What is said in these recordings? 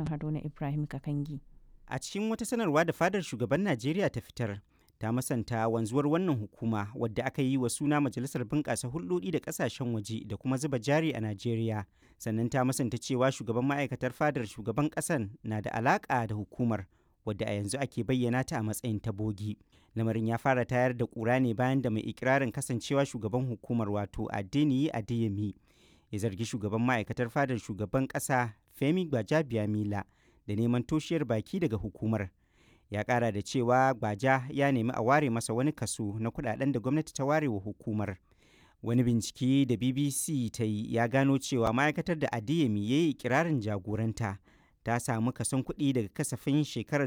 rahoton Haruna Ibrahim Kakangi. A cikin wata sanarwa da fadar shugaban Najeriya ta fitar, ta masanta wanzuwar wannan hukuma wadda aka yi wa suna Majalisar Bunƙasa Hulɗoɗi da Ƙasashen Waje da kuma zuba jari a Najeriya. Sannan ta masanta cewa shugaban ma'aikatar fadar shugaban ƙasan na da alaƙa da hukumar wadda a yanzu ake bayyana ta a matsayin tabogi. Lamarin ya fara tayar da ƙura ne bayan da mai ikirarin kasancewa shugaban hukumar wato Adeniyi Adeyemi ya zargi shugaban ma'aikatar fadar shugaban ƙasa Femi Gbajabiamila da neman toshiyar baki daga hukumar. Ya ƙara da cewa Gbaja ya nemi a ware masa wani kaso na kuɗaɗen da gwamnati ta ware wa hukumar. Wani bincike da BBC ta yi ya gano cewa ma'aikatar da Adeyemi ya yi ikirarin jagoranta ta samu kason kuɗi daga kasafin shekarar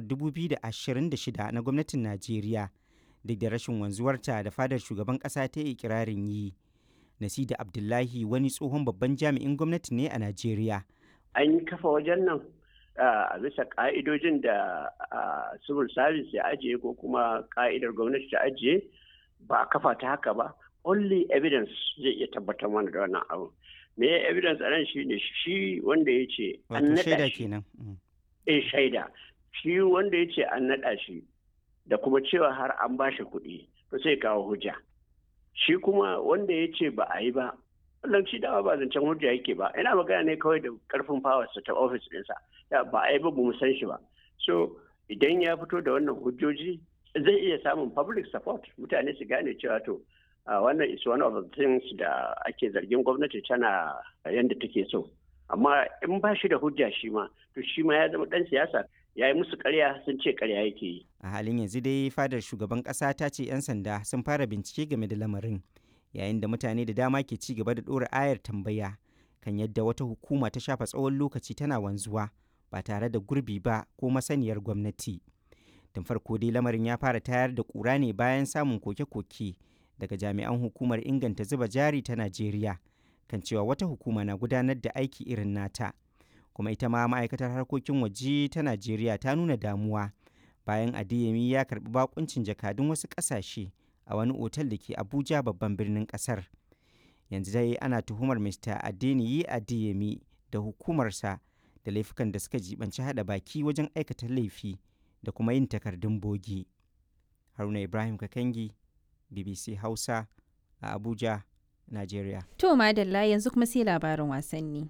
2026 na gwamnatin Najeriya duk da rashin wanzuwarta da fadar shugaban ƙasa ta yi ikirarin yi. Nasida Abdullahi wani tsohon babban jami'in gwamnati ne a Najeriya. An yi kafa wajen nan a bisa ka'idojin da civil service ya ajiye ko kuma ka'idar gwamnati ta ajiye ba a kafa ta haka ba. Only evidence zai iya tabbatar mana da wannan abu. Me evidence a nan shi ne shi wanda ya ce an naɗa shi. Eh shaida. Shi wanda ya ce an naɗa shi da kuma cewa har an ba shi kuɗi to sai kawo hujja. shi kuma wanda ya ce ba a yi ba wannan shi dama ba zancen hujja yake ba ina magana ne kawai da karfin fawarsa ta ofis ɗinsa ba a yi ba mu san shi ba so idan ya fito da wannan hujjoji zai iya samun public support mutane su gane cewa to wannan is one of the things da ake zargin gwamnati tana yadda take so amma in ba shi da hujja shi ma to shi ma ya zama ɗan siyasa ya yi musu karya sun ce karya yake yi. A halin yanzu dai fadar shugaban ƙasa ta ce 'yan sanda sun fara bincike game da lamarin yayin da mutane da dama ke ci gaba da ɗora ayar tambaya kan yadda wata hukuma ta shafa tsawon lokaci tana wanzuwa ba tare da gurbi ba ko masaniyar gwamnati. Tun farko dai lamarin ya fara tayar da ƙura ne bayan samun koke-koke daga jami'an hukumar inganta zuba jari ta Najeriya kan cewa wata hukuma na gudanar da aiki irin nata. kuma ita ma ma'aikatar harkokin waje ta najeriya ta nuna damuwa bayan adeyemi ya karbi bakuncin jakadun wasu ƙasashe a wani otal da ke abuja babban birnin ƙasar yanzu dai ana tuhumar mr adeniyi adeyemi da hukumarsa da laifukan da suka jibanci hada baki wajen aikata laifi da kuma yin takardun bogi haruna ibrahim kakangi bbc hausa a abuja najeriya To madalla yanzu kuma sai labarin wasanni.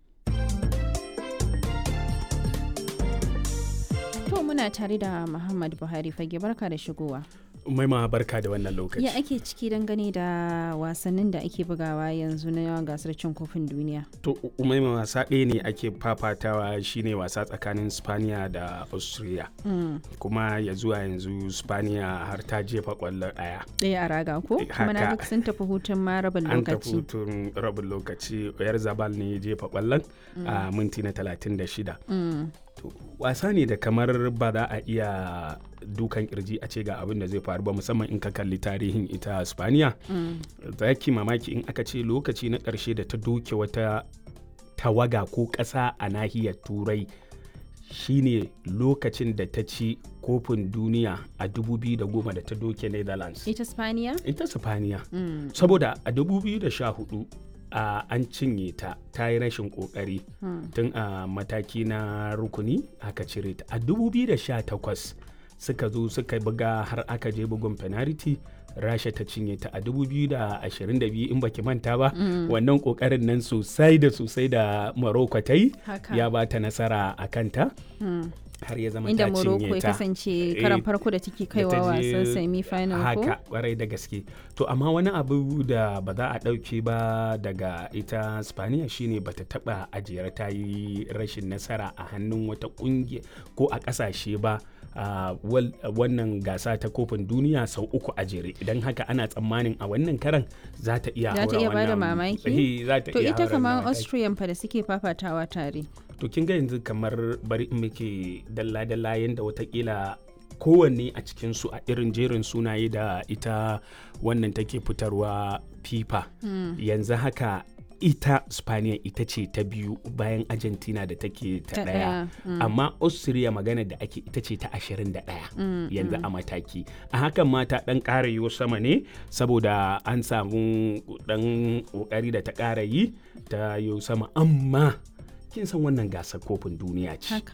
To muna tare da Muhammad Buhari fage barka da shigowa. Maima barka da wannan lokaci. Ya ake ciki dangane da wasannin da ake bugawa yanzu na gasar cin kofin duniya. To Umaima wasa ɗaya ne ake fafatawa shine wasa tsakanin Spaniya da Austria. Kuma ya zuwa yanzu Spaniya har ta jefa ƙwallon ɗaya. Ɗaya a raga ko? Kuma na duk sun tafi hutun ma rabin An tafi lokaci. hutun rabin lokaci. Oyar Zabal ne ya jefa ƙwallon a minti na 36. Mm. To, wasa ne da kamar ba za a iya dukan kirji a ce ga abin da zai faru ba musamman in ka kalli tarihin ita spaniya za ki mamaki in aka ce lokaci na ƙarshe da ta doke wata tawaga ko ƙasa a nahiyar turai shine lokacin da ta ci kofin duniya a 2010 da ta doke netherlands Ita Spaniya? ita spaniya saboda a 2014 a an cinye ta ta yi rashin kokari tun a mataki na rukuni aka cire ta a 2018 suka zo suka buga har aka je bugun penalty rasha ta cinye ta a 2022 in baki manta ba wannan kokarin nan sosai da sosai da morocco ta yi Haka. ya ba ta nasara a kanta Mm. har ya zama Inda ta Morocco cinye ya ta kasance Eh, karan farko da take da kaiwa ta je wasan semi-final ko? haka kwarai da gaske to amma wani abu da ba za a ɗauke ba daga ita spaniya shine bata taɓa ajiyar ta yi rashin nasara a hannun wata ƙungiya ko a ƙasashe ba a wal- wannan gasa ta kofin duniya sau uku a jere idan haka ana tsammanin a wannan karan za ta iya Za ta haura iya bada wannan- mamaki? Eh, za ta To iya ita haura kamar wannan mataki. Austrian fa da suke fafatawa tare. to kin ga yanzu kamar bari in muke dalla-dalla yadda watakila kowanne a cikinsu a irin jerin sunaye da ita wannan take fitarwa fifa yanzu haka ita spaniya ita ce ta biyu bayan argentina da take Ta ta daya ɗaya, amma austria magana da ake ita ce ta 21 yanzu a mataki a hakan ma ta dan ƙara yiwo sama ne saboda an samu dan ƙoƙari da ta ƙara yi ta yiwo sama amma kin san wannan gasar kofin duniya ce Haka.